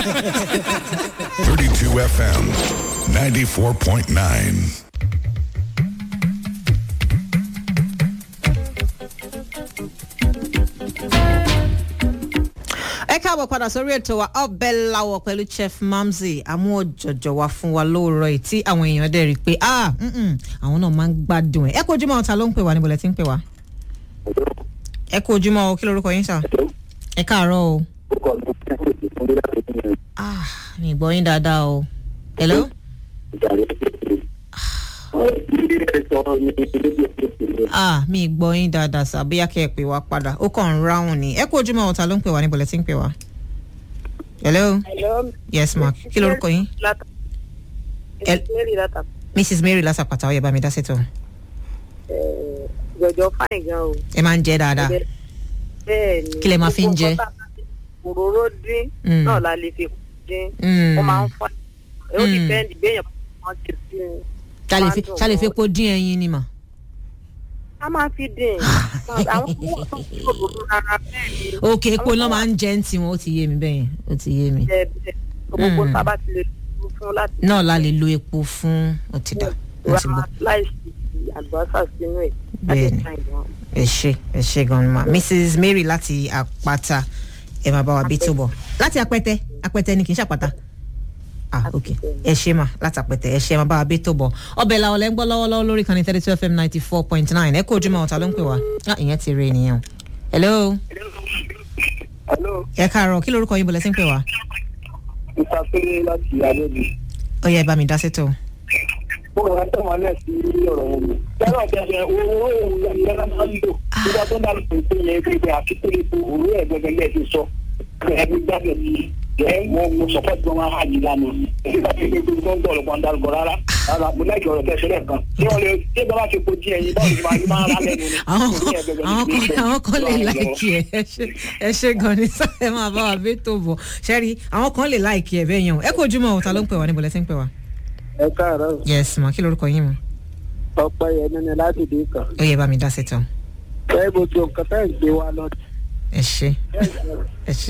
32 FM, 94.9. ẹ káàbọ̀ padà sórí ètò wa ọbẹ̀ lawọ̀ pẹ̀lú chef mamzi àmú ọ̀jọ̀jọ̀ wa fún wa lóòrọ̀ yìí tí àwọn èèyàn dẹ̀ rí i pé ah mm-mm, àwọn náà máa ń gbádùn ẹ̀ ẹ kú ojúmọ́ ọ̀tá ló ń pè wá níbo lẹ ti ń pè wá. ẹ kú ojúmọ́ o kí lorúkọ yín sà. ẹ káàárọ̀ o. ah mi gbọ́ yín dáadáa o. hello. ah mi gbọ́ yín dáadáa sà bóyá kẹ́ ẹ pè wá padà ó kàn ń ráhùn ni ẹ kú ojúmọ́ ọ̀tá ló ń pè wá níbo lẹ ti ń pè wá. hello. Hello. yes ma kí lorúkọ yín. Lata. El- Mary Lata. mrs mary lásàpàtà ọyẹ bá mi dá sẹ́tọ̀ Eh, Jọjọ fáìn gan o. ẹ máa ń jẹ́ dáadáa Bẹ́ẹ̀ ni. Kí lẹ máa fi ń jẹ? Gbogbo nǹkan tá a bá fi Òróró dín Mm. náà la lè fi dín. Mm. Ó máa ń fa. Ó Mm. dìpẹ́ndì béèyàn máa ti sí i. ṣàlè fi Máa dùn ṣàlè fi gan. epo dín ẹyin ni mà. A máa fi dín. Àwọn tó wọ́n tó fi òróró rárá bẹ́ẹ̀ ni. òkè epo náà máa ń jẹ́ ń tiwọn ó ti yé mi bẹ́yẹn ó ti yé mi. Jẹ bẹ́ẹ̀. Gbogbo Mm. tá a bá ti lè lò fún láti. náà la lè lo epo fún ó ti dà ó ti gbọ́. Ra láìsí àlùbọ́sà sínú ẹ̀. Bẹ́ẹ̀ ni. Láti fáìn gan. ẹ ṣe ẹ ṣe gan ma mrs mary láti àpáta ẹ máa bá wa bí tó bọ̀ láti apẹtẹ apẹtẹ ni kì í ṣàpáta ah ok ẹ ṣe mà láti apẹtẹ ẹ ṣe ẹ máa bá wa bí tó bọ̀ ọbẹ̀ làwọn lẹ́ ń gbọ́ lọ́wọ́lọ́wọ́ lórí kan ní thirty two fm ninety four point nine ẹ kó ojúmọ́ ọ̀tá ló ń pè wá ah ìyẹn ti rí ènìyàn hello Hello, ẹ káàárọ̀ kí lorúkọ yín bọ̀lẹ́ sí ń pè wá Mr. Péré láti Adébí. ó yẹ ẹ bá mi dá sétò. Mo rọ̀ ẹ́ tẹ̀wọ́n náà sí ọ̀rọ̀ wọn mi. Tẹ́lọ̀ tẹ̀sẹ̀ owó ìyá máa ń lò. Nígbà tó bá lò pé yẹn gbégbé àti pé ipò òwú ẹ̀ gbẹgbẹ lẹ́ẹ̀ ti sọ. Ẹbí gbàgbé ni ẹ̀ mo mo sọ̀pọ̀ tí wọ́n á yí lánàá. Èyí bá ti gbé gbé tó ń gbọ́ ọ̀rọ̀ dárúkọ rárá. Rárá mo láì ọ̀rọ̀ tẹ̀sẹ̀ lẹ́ẹ̀kan. Tí wọ́n lè tí ìjọba ti po jí ẹyin báwo ni màá ní máa rà lẹ́nu ni. àwọn Orí ẹ̀ gbẹgbẹ kan ni àwọn kì í kan ṣe. àwọn kan lè láìkì ẹ ẹ ṣe ẹ ṣe gan ni sá ẹ máa bá wa bí tó bọ̀ ṣẹ́rí àwọn kan lè láìkì ẹ bẹ́ẹ̀ yẹn o ẹ kò jùmọ̀ ọ̀tá ló ń pè wá níbo lẹ́sìn pè wá. Ẹ káàárọ̀, yes ma kí lorúkọ yín mu ọ̀pẹ yẹn ní láti dé kan. ó yẹ bá mi dá sétò Ẹ gbogbo nǹkan tẹ́ ń gbé wa lọ ẹ ṣe ẹ ṣe.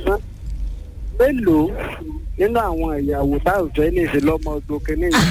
mélòó nínú àwọn ìyàwó táwùjọ ilé ìṣe lọmọ ọgbọ kínní yìí.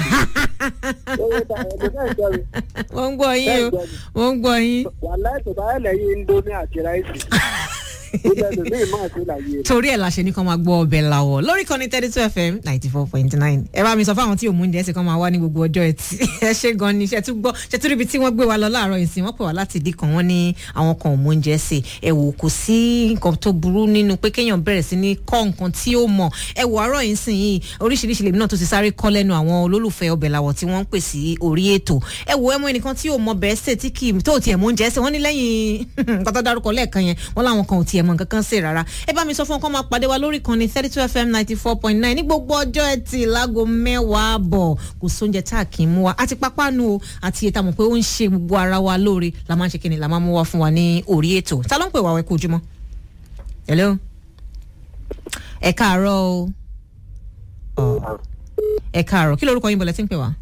wọ́n ń gbọ́ yín o wọ́n ń gbọ́ yín. wàhálà ètò báyọ̀ lẹ́yìn indomie àti ráìsì. ìgbà tó ní ìmọ̀ àti ìlàyé rẹ̀. torí ẹ̀ la ṣe ní kàn máa gbọ́ ọbẹ̀ làwọ̀ lórí kan ní thirty two fm ninety four point nine ẹ bá mi sọ fáwọn tí òun oúnjẹ ṣe kàn máa wá ní gbogbo ọjọ́ ẹtì ẹ ṣe gan ni ṣe tún gbọ́ ṣe tún ríbi tí wọ́n gbé wa lọ láàárọ̀ ìsìn wọ́n pè wá láti dì kan wọ́n ní àwọn kan òun oúnjẹ ṣe ẹ wò kò sí nǹkan tó burú nínú pé kéèyàn bẹ̀rẹ̀ sí ní kọ́ nǹkan tí ó mọ̀ ẹ wò àárọ̀ yìí sìn yìí oríṣiríṣi lèmi náà tó ti sáré kọ́ lẹ́nu àwọn olólùfẹ́ ọbẹ̀ làwọ̀ tí wọ́n ń pè sí orí ètò ẹ wò ẹ mọ ẹnìkan tí ò mọ bẹ́ẹ̀ ṣe tí kì í tó tiẹ̀ mọ oúnjẹ ṣe wọ́n ní lẹ́yìn nǹkan tó dárúkọ lẹ́ẹ̀kan yẹn wọ́n láwọn kan ò tiẹ̀ mọ nǹkan kan ṣe rárá ẹ bá mi sọ fún ọkọ máa pàdé wa lórí kan ní thirty two fm ninety four point nine ní gbogbo ọjọ́ ẹtì láago mẹ́wàá bọ̀ kò sóúnjẹ tá a kì í mú wa àti pápánu o àti ètò àmọ̀ pé ó ń ṣe gbogbo ara wa lóore la máa ń ṣe kí ni la máa mú wa fún wa ní orí ètò ta ló ń pè wá wẹ́ kó ojúmọ́ hello ẹ káàárọ̀ o Ọ, ẹ káàárọ̀ kí lorúkọ yín bọ̀lẹ́ tí ń pè wá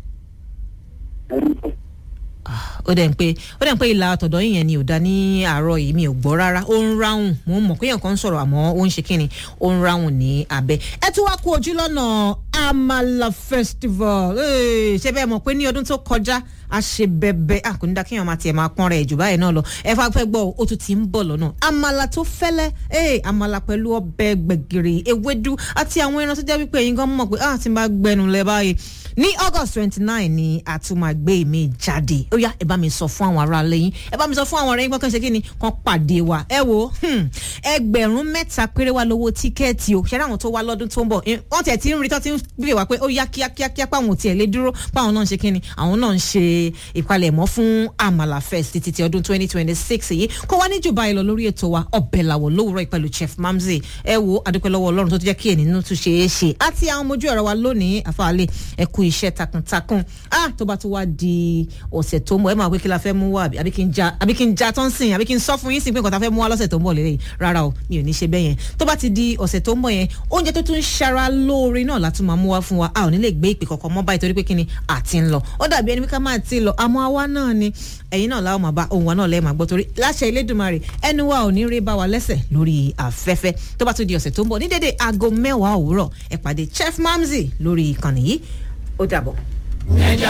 ó dẹ̀ ń pé ó dẹ̀ ń pé ìlà àtọ̀dọ̀ yìí yẹn ni ò da ní àárọ̀ yìí mi ò gbọ́ rárá ó ń ráhùn mo mọ̀ pé èèyàn kan ń sọ̀rọ̀ àmọ́ ó ń ṣe kíni ó ń ráhùn ní abẹ́ ẹ tún wá kú ojú lọ́nà amala festival Ee, ṣé bẹ́ẹ̀ mọ̀ pé ní ọdún tó kọjá a ṣe bẹbẹ a kò ní dá kéèyàn máa tiẹ̀ máa pọ́n rẹ̀ jù báyìí náà lọ ẹ fà fẹ́ gbọ́ ó tún ti ń bọ̀ lọ́nà àmàlà tó fẹ́lẹ́ ee àmàlà pẹ̀lú ọbẹ̀ gbẹ̀gìrì ewédú àti àwọn ẹran tó jẹ́ wípé ẹ̀yin gan mọ̀ pé ah ti máa gbẹnu lẹ báyìí ní august twenty nine ni a tún máa gbé mi jáde ó yá ẹ bá mi sọ fún àwọn ará lẹ́yìn ẹ bá mi sọ fún àwọn ọ̀rẹ́ yín pé kàn ṣe kí ni kàn pàdé wa ẹ wo hmm, ẹgbẹ̀rún mẹ́ta péré wa lówó tíkẹ́ẹ̀tì o ṣẹ́ni àwọn tó wá lọ́dún tó ń bọ̀ eh, wọ́n tiẹ̀ ti ń rí tó ti ń bèèrè wá pé ó yá kíákíákíá páwọn ò tiẹ̀ lè dúró páwọn náà ń ṣe kí ni àwọn náà ń ṣe ìpalẹ̀mọ́ fún àmàlà fest títí ti ọdún twenty twenty six yìí kó wá ní jù báyìí lọ lórí ètò wa ọbẹ̀ làwọ̀ lówùrọ̀ ìpẹ̀lú chef mamzi ẹ wo adúpẹ́ lọ́wọ́ ọlọ́run tó ti jẹ́ kí ènìyàn tún ṣe é ṣe àti àwọn ọmọ ojú ẹ̀rọ wa lónìí àfààlẹ̀ ẹ kú iṣẹ́ takuntakun ah tó bá tún wá di ọ̀sẹ̀ tó ń bọ̀ ẹ máa pé kí la fẹ́ mú wá àbí àbí kí n ja àbí kí n ja tán sìn àbí kí n sọ fún yín sí pé nǹkan tá a fẹ́ mú wá lọ́sẹ̀ tó ń bọ̀ lélẹ́yìn rárá o mi ò ní ṣe bẹ́ẹ̀ yẹn tó bá ti di ọ̀sẹ̀ tó ń bọ̀ yẹn oúnjẹ tó tún ń ṣara lóore náà látún máa mú mú wá fún wa a ò ní lè gbé ìpè kankan mọ́ báyìí torí pé kí ni àti ń lọ ó dàbí ẹni pé ká máa ti lọ àmọ́ àwa náà ni ẹ̀yin náà láwọn máa bá ohun wa náà lẹ́ẹ̀ máa gbọ́ torí láṣẹ Elédùmarè ẹnu wa ò ní rí bá wa lẹ́sẹ̀ lórí afẹ́fẹ́ tó bá tún di ọ̀sẹ̀ tó ń bọ̀ ní dédé aago mẹ́wàá òwúrọ̀ ẹ pàdé Chef Mamzi lórí ìkànnì yìí ó dàbọ̀.